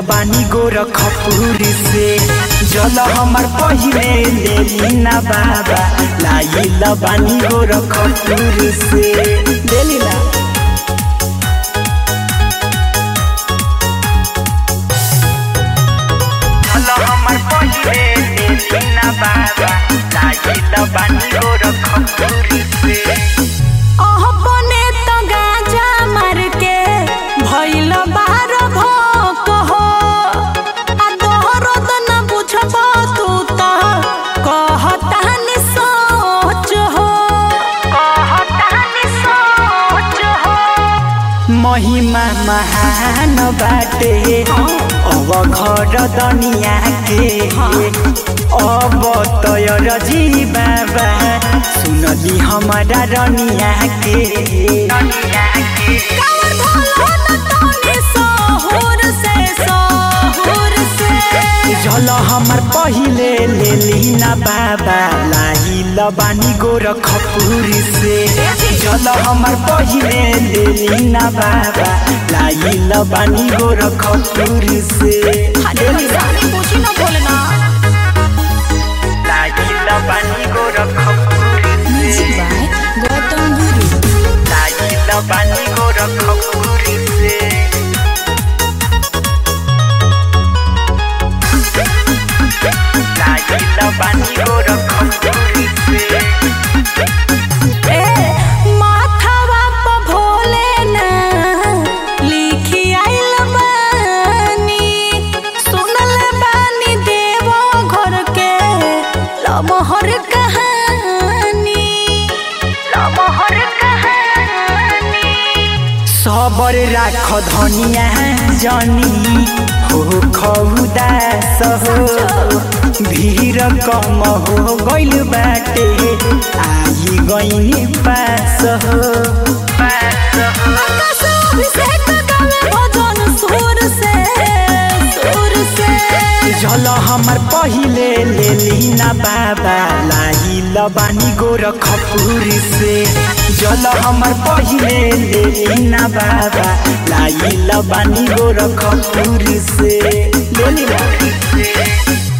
बानी गोरखपुर से जल हमर पहिले लेली ना बाबा लाइल बानी गोरखपुर से लेली ना जल हमर पहिले लेली ना बाबा लाइल बानी गोरखपुर से अपने तो गाजा मार के भइल बार भोक हो आ तोहरो तो न बुझब तू तो कहतानी सोच हो कहतानी सोच हो महिमा महान बाटे अब घर दनिया के अब तय रजी बाबा सुनली हमारा रनिया के कावर भोला न तोनी सहूर से सहूर से जल हमर पहिले लेली ना बाबा लाइल बानी गोरखपुर से जल हमर पहिले लेली ना बाबा लाइल बानी गोरखपुर से अरे भैसानी पूछी न बोलना लाइल बानी गोरखपुर से गौतम गुरु लाइल बानी गोरखपुर से लाइल बानी गोरखपुर से ए माथावा प भोले ना लिखी आइल बानी सुनल बानी देवो घर के लमहर कहानी लमहर कहानी सबर राख धनिया जनी हो खौदास हो भीड़ कम हो गइल बाटे आई गइनी पास हो पास हो आकाश अभिषेक गावे भजन सुर से सुर से जल हमर पहिले लेली ना बाबा लाइल बानी गोरखपुर से जल हमर पहिले लेली ना बाबा लाइल बानी गोरखपुर से लेली ना